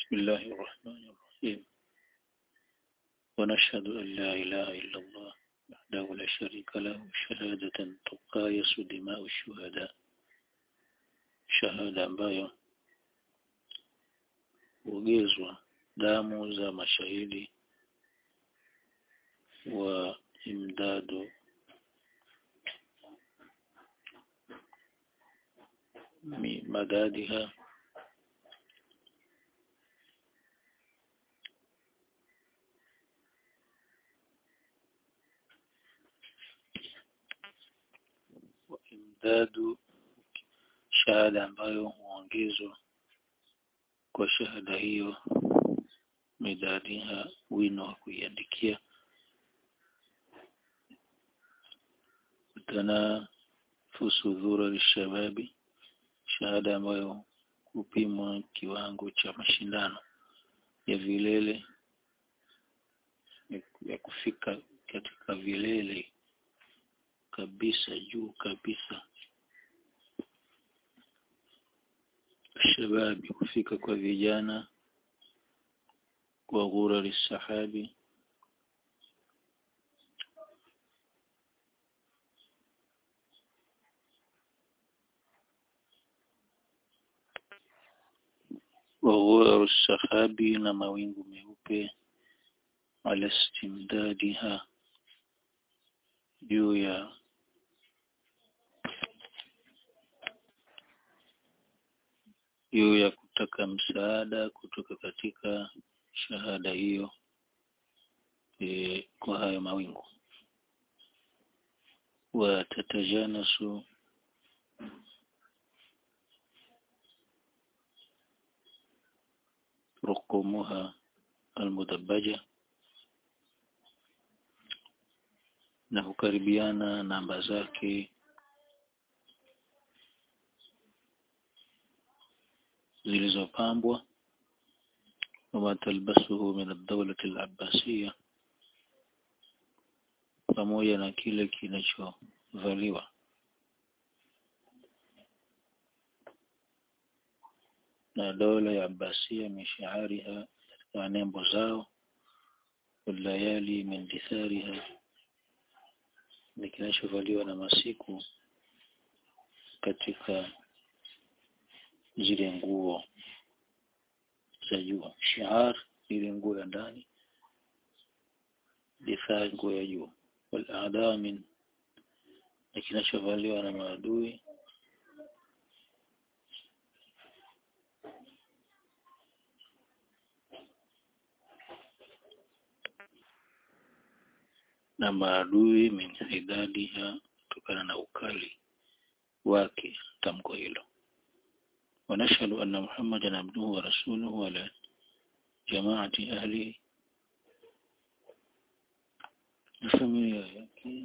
بسم الله الرحمن الرحيم ونشهد أن لا إله إلا الله وحده لا شريك له شهادة تقايس دماء الشهداء shahada ambayo huogezwa damu za mashahidi wa imdadu madadiha wa imdadu shahada ambayo huongezwa kwa shahada hiyo midadiha wino wa kuiandikia tanafusu dhura lishababi shahada ambayo hupimwa kiwango cha mashindano ya vilele ya kufika katika vilele kabisa juu kabisa shababi kufika kwa vijana kwa ghurari sahabi wa ghuraru sahabi na mawingu meupe ala istimdadiha juu ya juu ya kutaka msaada kutoka katika shahada hiyo e, kwa hayo mawingu watatajanasu rukumuha almudabbaja na hukaribiana namba zake zilizopambwa wama talbasuhu min ad-dawlati al-abbasiyya pamoja na kile kinachovaliwa na dola ya Abbasia mishaariha katika nembo zao walayali min dithariha ni kinachovaliwa na masiku katika zile nguo za juu shiar ile nguo ya ndani difaa nguo ya juu wal min na kinachovaliwa na maadui na maadui min idadiha kutokana na ukali wake tamko hilo ونشهد أن محمدا عبده ورسوله على جماعة أهله familia yake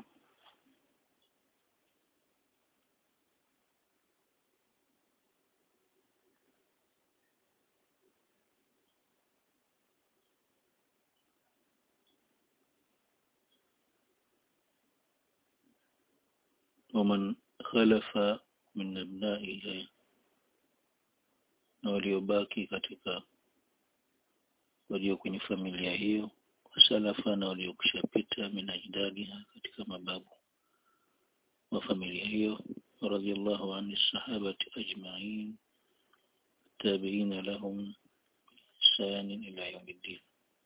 ومن خلف من أبنائه na waliobaki katika walio kwenye familia hiyo wasalafa na waliokushapita minajdadiha katika mababu wa familia hiyo radhiallahu anhi sahabati ajma'in tabi'ina lahum ihsan ila yawmiddin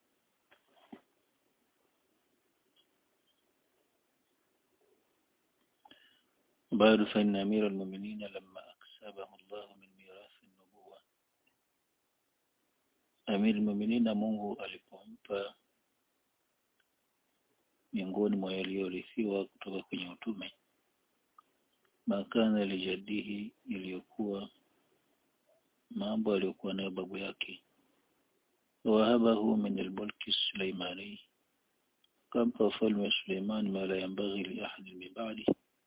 بعد فإن أمير المؤمنين لما أكسبه الله من ميراث النبوة أمير المؤمنين Mungu alipompa miongoni mwa yaliyorithiwa kutoka kwenye utume makana lijadihi iliyokuwa mambo aliyokuwa nayo babu yake wahabahu min almulki sulaimani kampa ufalme wa Suleiman ma la yambaghi li ahadin min ba'di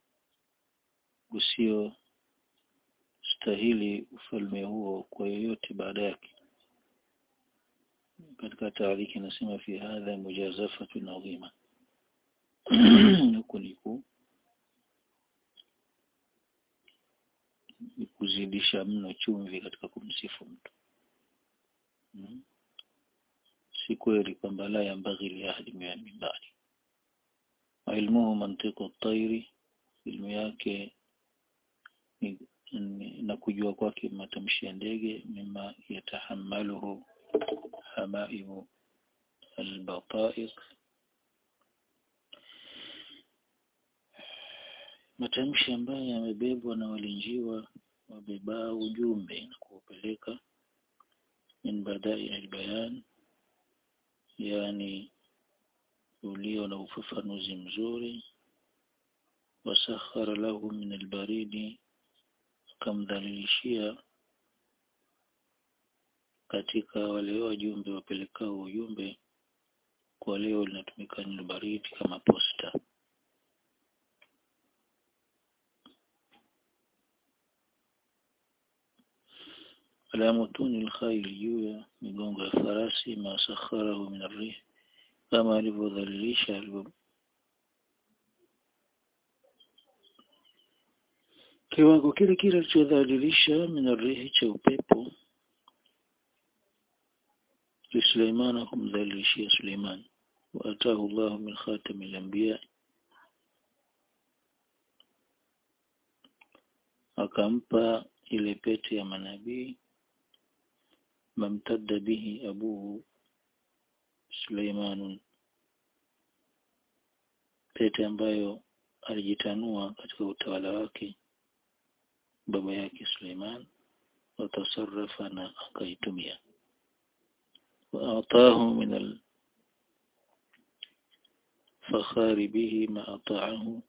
usio stahili ufalme huo kwa yoyote baada yake katika taariki inasema fi hadha mujazafatun adhima huku ni kuzidisha mno chumvi katika kumsifu mtu hmm? ukweli kwamba la yambaghi li ahadi min ba'di ilmuhu mantiqu at-tayri ilmu yake ni, ni, na kujua kwake matamshi ya ndege mima yatahamaluhu hamaimu albataiq matamshi ambayo yamebebwa na walinjiwa wabebao ujumbe na kuupeleka min badai albayan yani ulio na ufafanuzi mzuri wasakhara lahu min albaridi akamdhalilishia katika wale wajumbe wapelekao ujumbe kwa leo linatumika neno baridi kama posta ala mutuni alkhayl juu ya migongo ya farasi ma sakharahu min arrih kama alivyodhalilisha alivyo kiwango kile kile alichodhalilisha min arrihi cha upepo لسليمان kumdhalilishia Suleiman واتاه الله من خاتم الانبياء akampa ile pete ya manabii mamtadda bihi abuhu Suleiman pete ambayo alijitanua katika utawala wake baba yake Suleiman watasarrafa na akaitumia وأعطاه من الفخار به ما أطاعه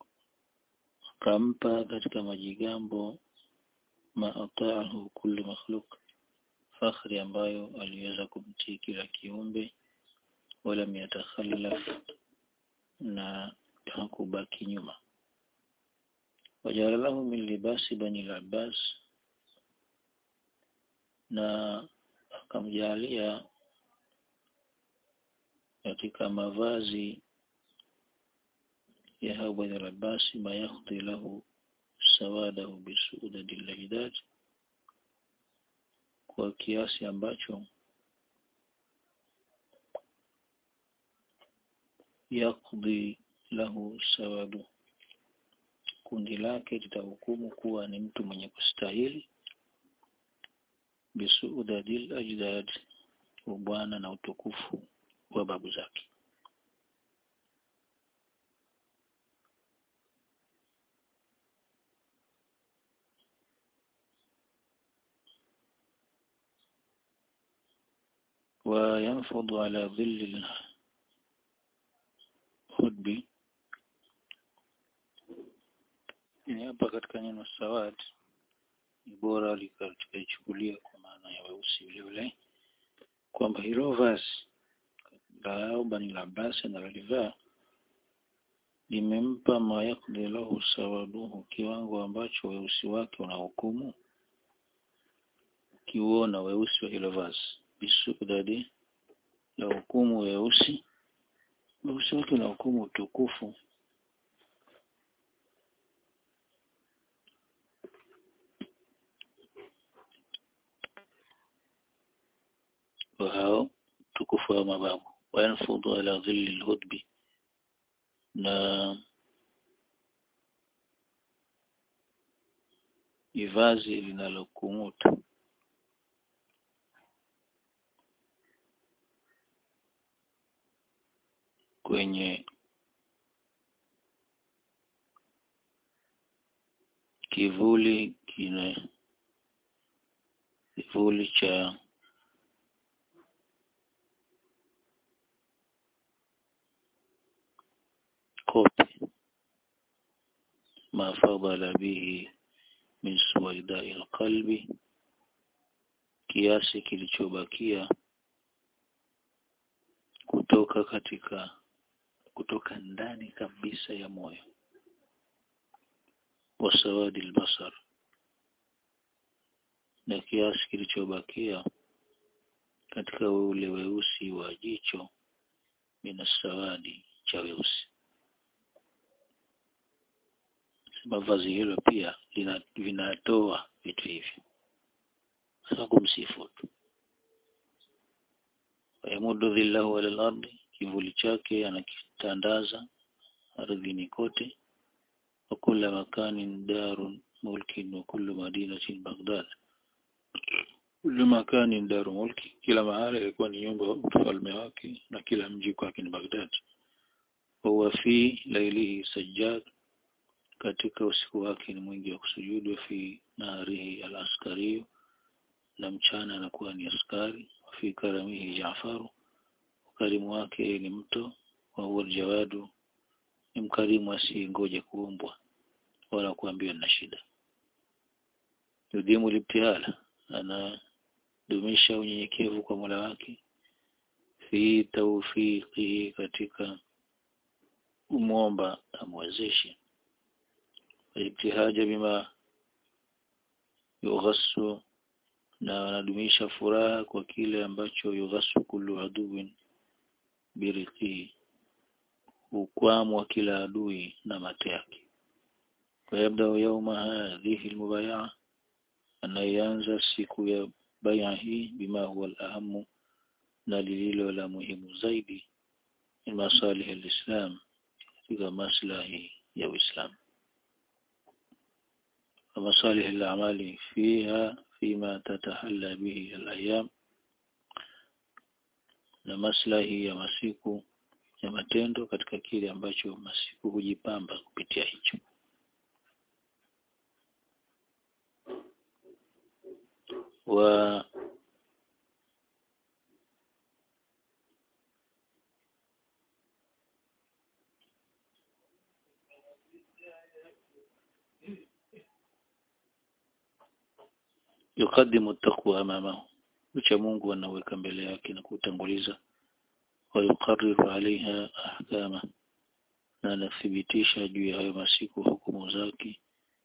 akampa katika majigambo ma ataahu kulli makhluk fakhri ambayo aliweza kumtii kila kiumbe wala yatakhallaf na hakubaki nyuma wajala lahu min libasi bani al-abbas na akamjalia katika mavazi ya hao bani al-abbas ma yakhdhi lahu sawadahu bisuudadi al-lajdad kwa kiasi ambacho yakdhi lahu sawadu kundi lake litahukumu kuwa ni mtu mwenye kustahili bisuudadil ajdad ubwana na utukufu wa babu zake وينفض على ظل الهدب ni hapa katika neno sawad ni bora likaichukulia kwa maana ya weusi vile vile kwamba hilo vazi la Bani Abbas analolivaa limempa mayakdi lahu sawaduhu kiwango ambacho weusi wake unahukumu ukiuona weusi wa hilo vazi bisudadi la hukumu weusi weusi wake na hukumu utukufu wa hao tukufu wa mababu wayanfudhu ala dhilli lhudbi na ni vazi linalokumuta kwenye kivuli kina kivuli cha kope ma fadala bihi min suwaidai alqalbi kiasi kilichobakia kutoka katika kutoka ndani kabisa ya moyo wasawadi albasar na kiasi kilichobakia katika ule weusi wa jicho minasawadi cha weusi sema vazi hilo pia lina, vinatoa vitu hivyo sasa kumsifu tu yamudu dhillahu ala al-ardi kivuli chake anakitandaza ardhini kote wa kula makanin darun mulkin wa kullu madinatin Baghdad kullu makanin daru mulki kila mahali ilikuwa ni nyumba ufalme wake na kila mji kwake ni Baghdad huwa fi lailihi sajjad katika usiku wake ni mwingi wa kusujudu fi naharihi al-askari na mchana anakuwa ni askari fi karamihi Jaafaru ukarimu wake ni mto wa huwa jawadu ni mkarimu asiyengoja kuombwa wala kuambiwa na shida yudhimu libtihala anadumisha unyenyekevu kwa Mola wake fi tawfiqihi katika umwomba amwezeshe ibtihaja bima yughassu na anadumisha furaha kwa kile ambacho yughassu kullu aduwin biriqihi ukwamwa kila adui na mate yake ويبدأ يوم هذه المبايعة anayeanza siku ya baya hii bima huwa al-ahamu na lililo la muhimu zaidi ni masalih al-islam katika maslahi ya Uislamu ومصالح الأعمال فيها فيما تتحلى به الأيام na maslahi ya masiku ya matendo katika kile ambacho masiku hujipamba kupitia hicho wa yukadimu taqwa amamahu ucha Mungu anaweka mbele yake na kutanguliza wa yuqarriru alaiha ahkama na anathibitisha juu ya hayo masiku hukumu zake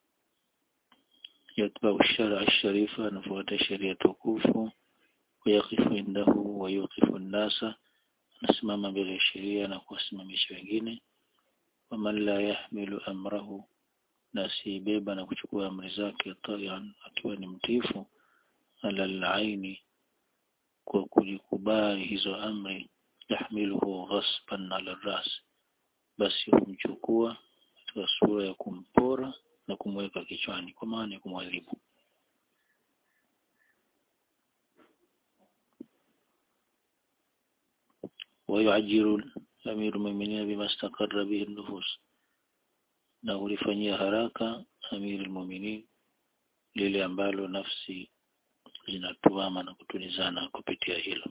yatbau shara sharifa anafuata sheria tukufu wayakifu indahu wayuqifu nnasa anasimama mbele ya sheria na kuwasimamisha wengine waman la yahmilu amrahu na asibeba na kuchukua amri zake talian akiwa ni mtifu ala alaini kwa kujikubali hizo amri yahmiluhu ghasban ala ras basi humchukua katika sura ya kumpora na kumweka kichwani kwa maana ya kumwadhibu ويعجل أمير المؤمنين بما استقر به النفوس na hulifanyia haraka amiri almu'minin lile ambalo nafsi zinatuama na kutulizana kupitia hilo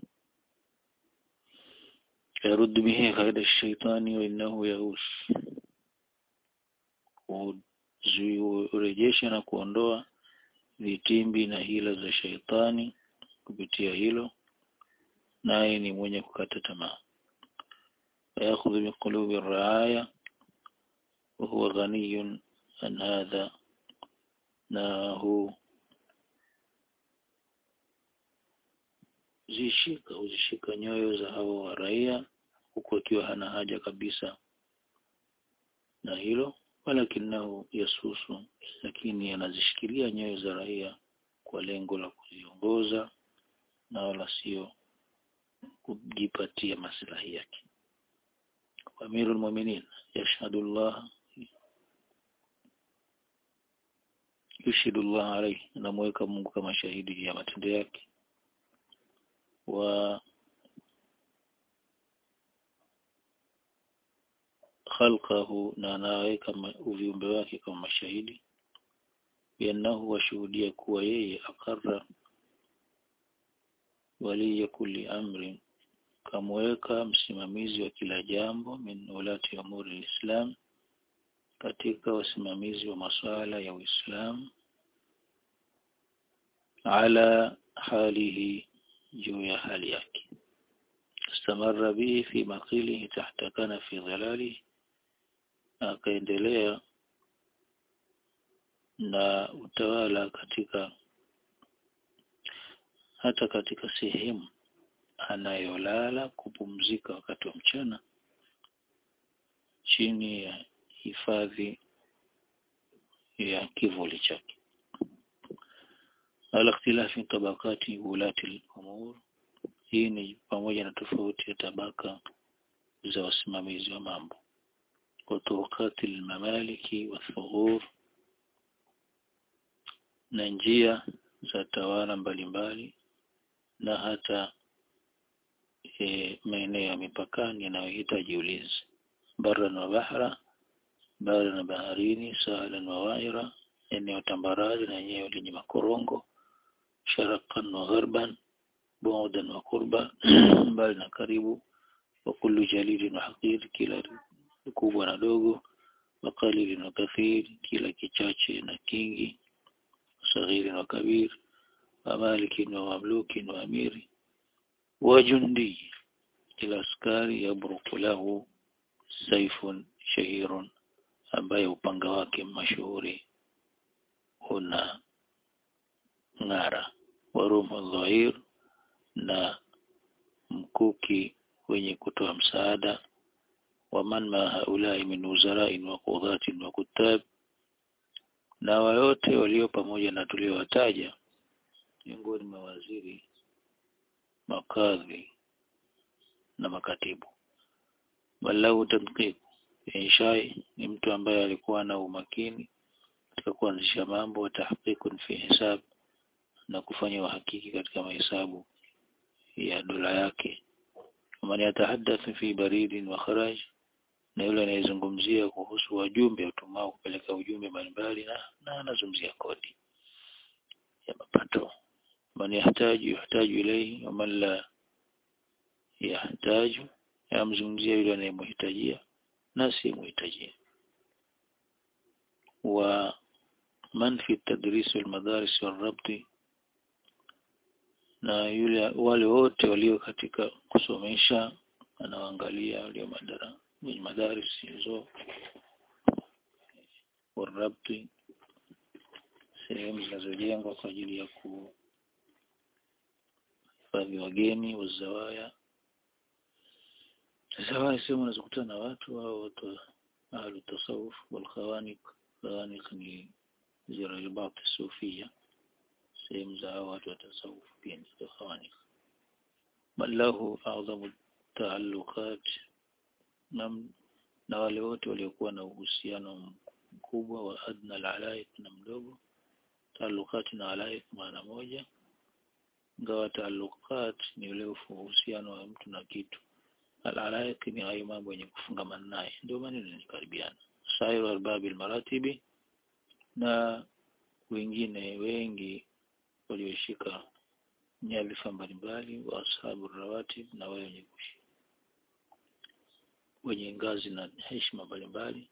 yaruddu bihi kaida shaitani wa innahu yahus urejesha na kuondoa vitimbi na hila za shaitani kupitia hilo naye ni mwenye kukata tamaa ويأخذ من قلوب الرعاية وهو غني عن هذا ناه zishika huzishika nyoyo za hao wa raia huku akiwa hana haja kabisa na hilo walakinahu yasusu lakini anazishikilia nyoyo za raia kwa lengo la kuziongoza na wala sio kujipatia maslahi yake amirul mu'minin yashhadu Allah yushidu Allah alayhi anamweka Mungu kama shahidi ya matendo yake wa khalqahu na anaweka viumbe wake kama mashahidi biannahu washuhudia kuwa yeye akarra waliya kulli amri kamweka msimamizi wa kila jambo min ulati umuri lislam katika wasimamizi wa masuala ya Uislamu ala halihi juu ya hali yake istamarra bihi fi maqilihi tahta kana fi dhalali akaendelea na utawala katika hata katika sehemu anayolala kupumzika wakati wa mchana chini ya hifadhi ya kivuli chake ala ikhtilafi tabakati ulati al-umur hii ni pamoja na tofauti ya tabaka za wasimamizi wa mambo وطرقات الممالك والثغور na njia za tawala mbalimbali na hata e, maeneo ya mipakani yanayohitaji ulinzi barran wa bahra bara na baharini sahlan wa waira eneo tambarare na eneo lenye makorongo sharakan wa gharban bu'dan wa qurba mbali na karibu wa kullu jalilin wa haqir kila kubwa na dogo wa qalilin wa kathir kila kichache na kingi saghiri wa kabir wa malikin wa mamlukin wa amiri wa jundi kila askari yabruku lahu saifun shahirun ambaye upanga wake mashuhuri una ng'ara wa rumu dhahir na mkuki wenye kutoa msaada waman ma haulai min wuzarain wa qudhatin wa kutab na wayote walio pamoja na tuliowataja miongoni mwa waziri makadhi na makatibu walau tadqiq inshai ni mtu ambaye alikuwa na umakini katika kuanzisha mambo wa tahqiqun fi hisab na kufanya uhakiki katika mahesabu ya dola yake man yatahaddathu fi baridin wa kharaj na yule anayezungumzia kuhusu wajumbe utumao kupeleka ujumbe mbalimbali na na anazungumzia kodi ya mapato man yahtaju yahtaju ilayhi wa man la yahtaju yamzungumzia yule anayemhitajia na si muhitajia wa man fi tadris wal madaris wal rabti na yule wale wote walio katika kusomesha anawaangalia walio madara kwenye madaris hizo warabti sehemu zinazojengwa kwa ajili ya kuhifadhi wageni wazawaya zawaya sehemu unazokutana na watu au watu ahlu tasawuf wal khawanik khawanik ni ziraibat sufia sehemu za watu wa tasawuf pia ni khawanik bal lahu a'zamu taalluqat na, na wale wote waliokuwa na uhusiano mkubwa wa adna al-alaik na mdogo taalluqat na alaik maana moja ingawa taalluqat ni ule uhusiano wa mtu na kitu al-alaik ni hayo mambo yenye kufungamana naye ndio maneno yanakaribiana sairu arbabil maratibi na wengine wengi walioshika nyadhifa mbalimbali wa ashabu rawatib na wale wenye kushi wenye ngazi na heshima mbalimbali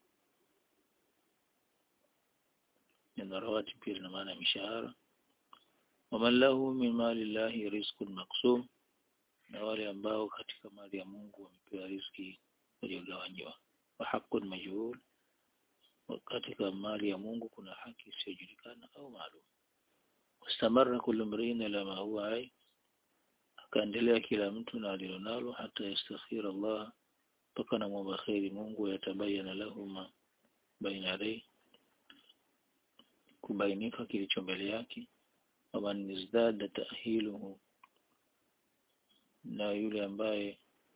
neno rawatib pia lina maana ya mishahara waman lahu min mali llahi rizqun maksum na wale ambao katika mali ya Mungu wamepewa riziki waliogawanyiwa wa haqqun majhul katika mali ya Mungu kuna haki isiyojulikana au maalum wastamarra kullu mri'in ila ma huwa ai akaendelea kila mtu na alilonalo hata yastakhira Allah mpaka na mwomba kheri Mungu yatabayana lahuma baina yadai kubainika kilicho mbele yake waman izdada ta'hiluhu na yule ambaye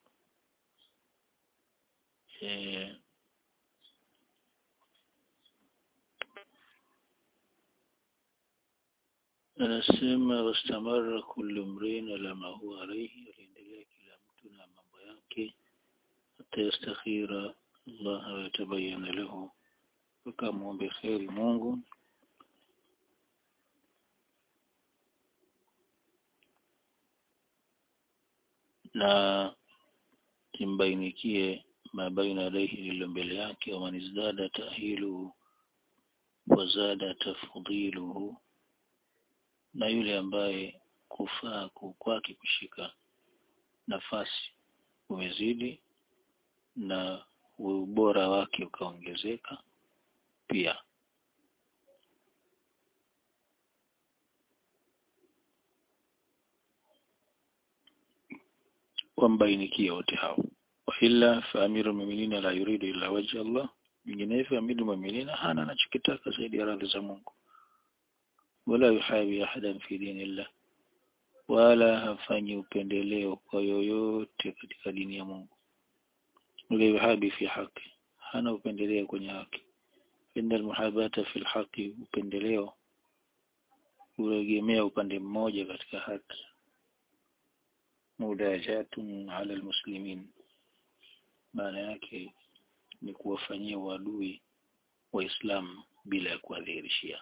eh, anasema wastamara kullu mrin ala ma huwa alayhi aliendelea kila mtu na mambo yake hata yastakhira Allah wa yatabayana lahu mpaka muombe kheri Mungu na imbainikie mabaina alayhi lilo mbele yake wa man izdada tahiluhu wa zada tafdiluhu na yule ambaye kufaa kwake kushika nafasi umezidi na ubora wake ukaongezeka pia wambainikie wote hao waila fa amiru mu'minina la yuridu illa wajha Allah vinginevyo amiru mu'minina hana anachokitaka zaidi ya radhi za Mungu wala yuhabi ahadan fi dinillah wala hafanyi upendeleo kwa yoyote katika dini ya Mungu wala yuhabi fi haki hana upendeleo kwenye haki inda almuhabata fi alhaqi upendeleo uregemea upande mmoja katika haki mudajatun ala almuslimin maana yake ni kuwafanyia uadui waislamu bila ya kuwadhihirishia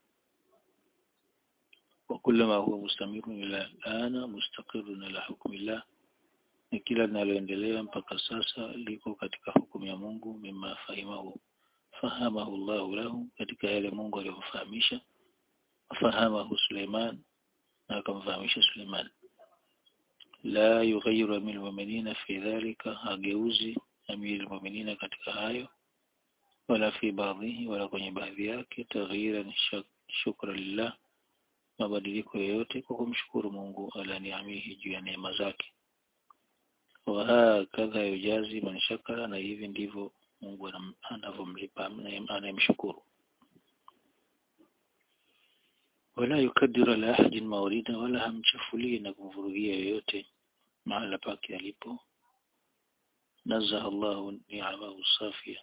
وكلما هو مستمر إلى الآن مستقر إلى حكم الله ni kila linaloendelea mpaka sasa liko katika hukumu ya Mungu mima fahimahu fahamahu Allahu lahu katika yale Mungu aliyofahamisha fahamahu Suleiman na akamfahamisha Suleiman la yughayyiru amil mu'minina fi dhalika hageuzi amil mu'minina katika hayo wala fi baadhihi wala kwenye baadhi yake taghyiran shukra lillah mabadiliko yoyote kwa kumshukuru Mungu ala niamihi juu ya neema zake wa hakadha yujazi man shakara na hivi ndivyo Mungu anavyomlipa anayemshukuru wala yukadiru ala ahadin maurida wala hamchafulii na kumvurugia yoyote mahala pake alipo nazaha Allahu ni'amahu safia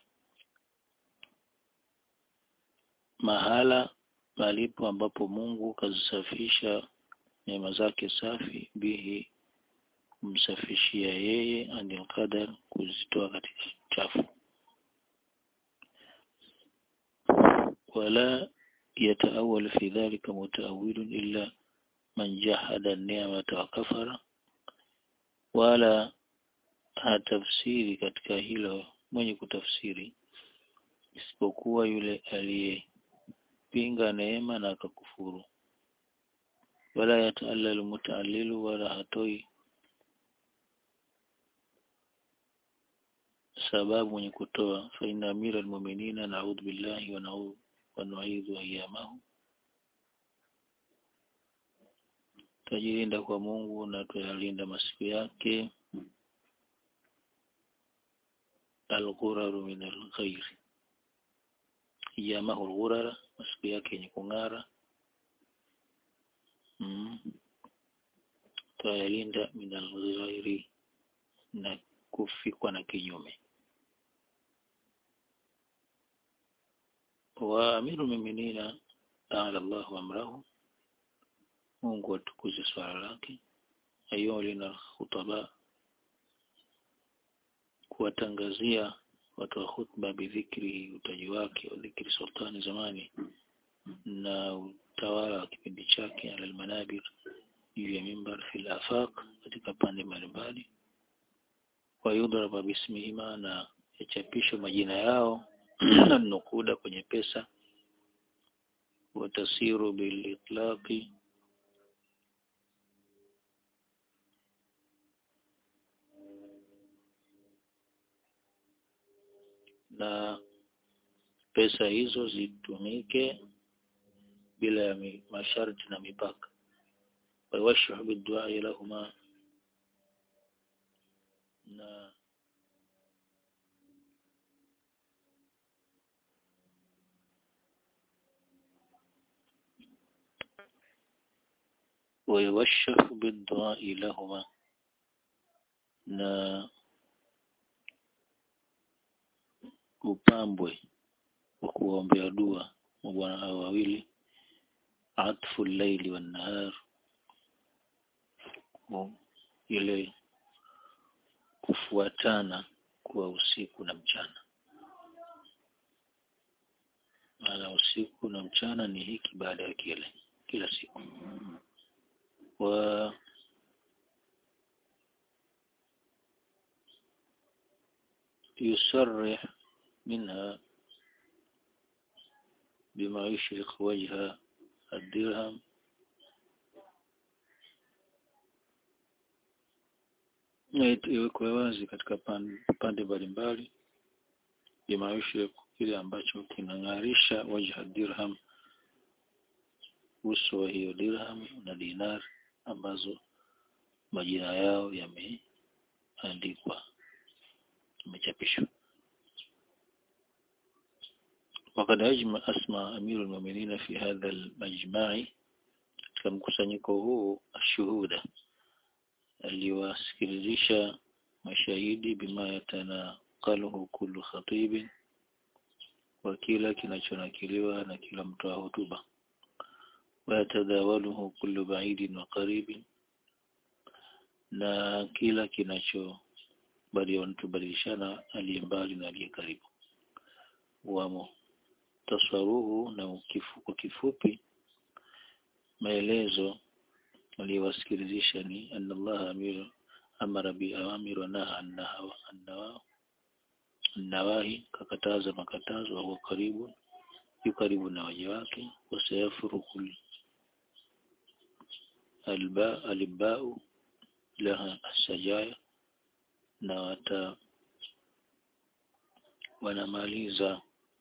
mahala palipo ambapo Mungu kazisafisha neema zake safi bihi kumsafishia yeye anil qadar kuzitoa katika chafu wala yataawal fi dhalika mutaawilun illa man jahada ni'mata wa kafara wala hatafsiri katika hilo mwenye kutafsiri isipokuwa yule aliyepinga neema na akakufuru wala yataallalu mutaallilu wala hatoi sababu mwenye kutoa fa inna amira almu'minina na'udhu billahi wa na'udhu wa nu'idhu ayyamahu tajilinda kwa Mungu na tuyalinda masiku yake al-ghuraru min al-ghayr ayyamahu al-ghurara masiku yake yenye kung'ara mm. tuyalinda min al-ghayri na kufikwa na kinyume wa amiru mu'minina ta'ala Allahu amrahu Mungu atukuze swala lake ayolina khutaba kuwatangazia watu wa khutba bidhikri utaji wake wa dhikri sultani zamani na utawala wa kipindi chake ala almanabir juu ya mimbar fil afaq katika pande mbalimbali wayudraba bismihima na yachapishwe majina yao na nukuda kwenye pesa watasiru bilitlaqi na pesa hizo zitumike bila ya masharti na mipaka wawashu bidua lahuma na ويوشح بالدعاء لهما na upambwe wa kuombea dua mabwana hao wawili atfu llaili wan nahar ile kufuatana kwa usiku na mchana maana usiku na mchana ni hiki baada ya kile kila siku wa يصرح منها بما يشرق وجه الدرهم iwekwe wazi katika pande mbalimbali bima yushrik kile ambacho kinang'arisha wajha dirham uso wa hiyo dirham na dinar ambazo majina yao yameandikwa yamechapishwa وقد أجمع أسمى أمير المؤمنين في هذا المجمع katika mkusanyiko huu ashuhuda aliwasikilizisha mashahidi bima yatanakaluhu kullu khatibin kwa kila kinachonakiliwa na kila mtoa hotuba wayatadhawaluhu kullu baidin wa qaribin na kila kinacho bali wanatubadilishana aliye mbali na aliye karibu wamo taswaruhu na ukifu, kwa kifupi maelezo aliyowasikilizisha ni anna Allah amir amara bi awamir wa naha annawa annawahi kakataza makatazo wa huwa karibu yu karibu na waja wake wasayafruku alba albau laha asajaya na wata wanamaliza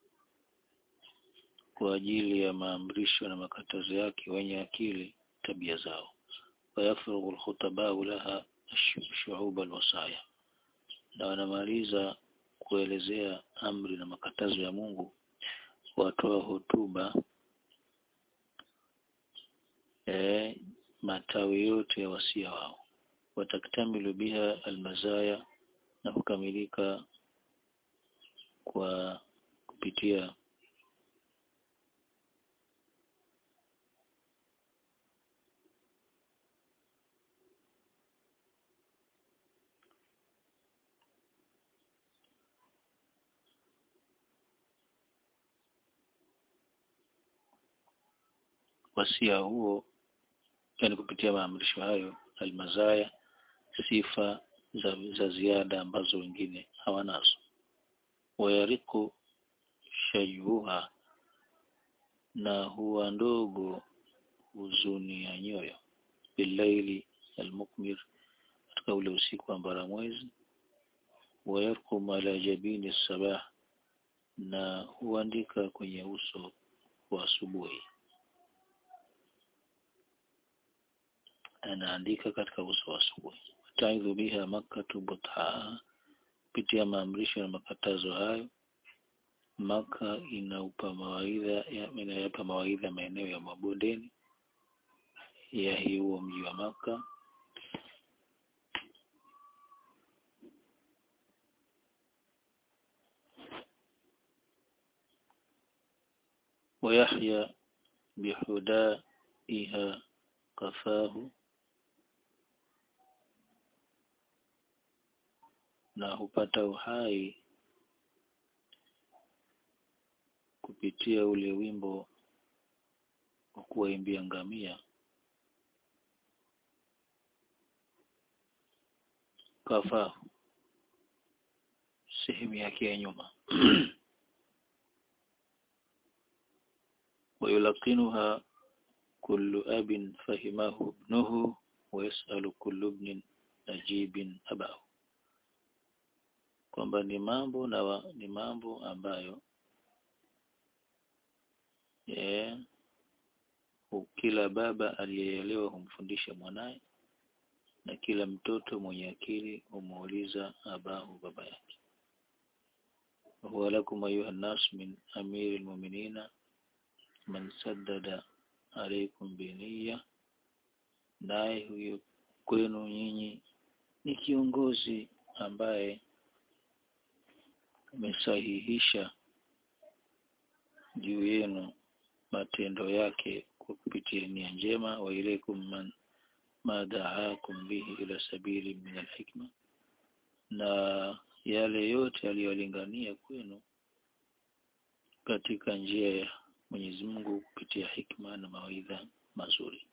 kwa ajili ya maamrisho na makatazo yake wenye akili tabia zao wayafrughu alkhutabau laha shu'ub alwasaya na wanamaliza kuelezea amri na makatazo ya Mungu watoa hotuba e, matawi yote ya wasia wao wataktamilu biha almazaya na kukamilika kwa kupitia wasia huo yani kupitia maamrisho hayo almazaya sifa za, za ziada ambazo wengine hawanazo wayariku shayuha na huwa ndogo huzuni ya nyoyo billaili almukmir katika ule usiku wa mbaramwezi wayarkum ala jabini sabah na huandika kwenye uso wa asubuhi anaandika katika uso wa asubuhi taidhu biha makkatu buthaa kupitia maamrisho na makatazo hayo maka inaupa mawaidha inayapa mawaidha maeneo ya mabondeni ya huo mji wa maka ويحيى بحدائها قفاه na hupata uhai kupitia ule wimbo wa kuwaimbia ngamia kafahu sehemu yake ya nyuma ويلقنها كل أب فهمه ابنه ويسأل كل ابن نجيب أباه kwamba ni mambo na wa, ni mambo ambayo yeah, kila baba aliyeelewa humfundisha mwanaye na kila mtoto mwenye akili humuuliza abahu baba yake huwa lakum ayuha nnas min amiri lmuminina man saddada alaikum biniya naye huyo kwenu nyinyi ni kiongozi ambaye amesahihisha juu yenu matendo yake kwa kupitia nia njema wa ilaikum man madaakum bihi ila sabili min alhikma na yale yote aliyolingania kwenu katika njia ya Mwenyezi Mungu kupitia hikma na mawaidha mazuri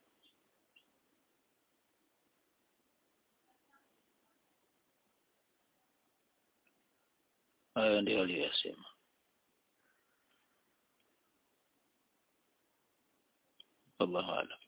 hayo ndio aliyosema wallahu a'lam